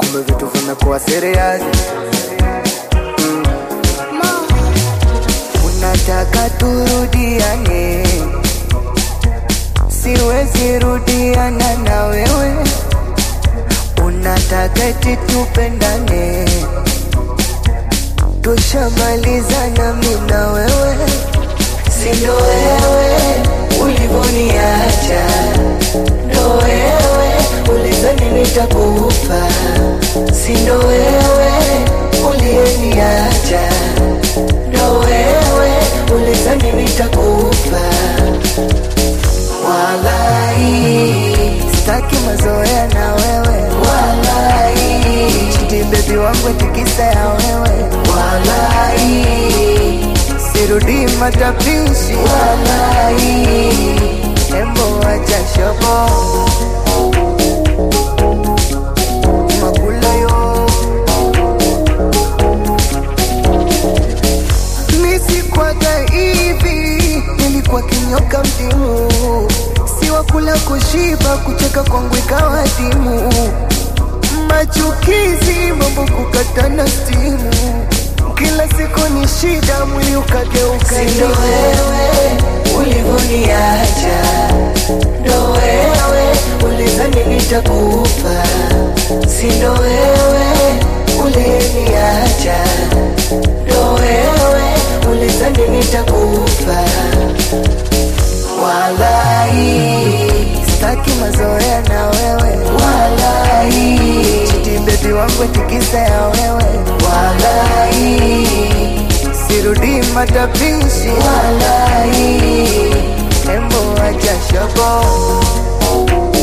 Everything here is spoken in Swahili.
kumbe vitu vimekuwa serious. Unataka turudiane, siwezi rudiana na wewe. Unataka eti tupendane, tushamalizana mimi na wewe, si ndo wewe ulivoniacha, ndo wewe ulizani nitakufa, si ndo wewe uliyeniacha, ndo wewe ulizani nitakufa. Walai, sitaki mazoea na wewe. Walai, chiti bebi wangu tikisa ya wewe. Walai, sirudi matapishi. Walai, embo wacha shobo makula yo misikwaga hivi, nilikuwa kinyoka mdimu, si wa kula kushiba, kucheka kwangu ikawa dimu, machukizi, mambo kukatana stimu, kila siku ni shida, mwili ukageuka Ndo wewe ulivoniacha, ndo wewe ulizani nitakufa, si ndo wewe uliyeniacha, ndo wewe ulizani nitakufa. Walai, sitaki mazoea na wewe. Walai, chiti bebi wangu tikisa ya wewe. Walai, sirudi matapishi. Walai, embo acha shobo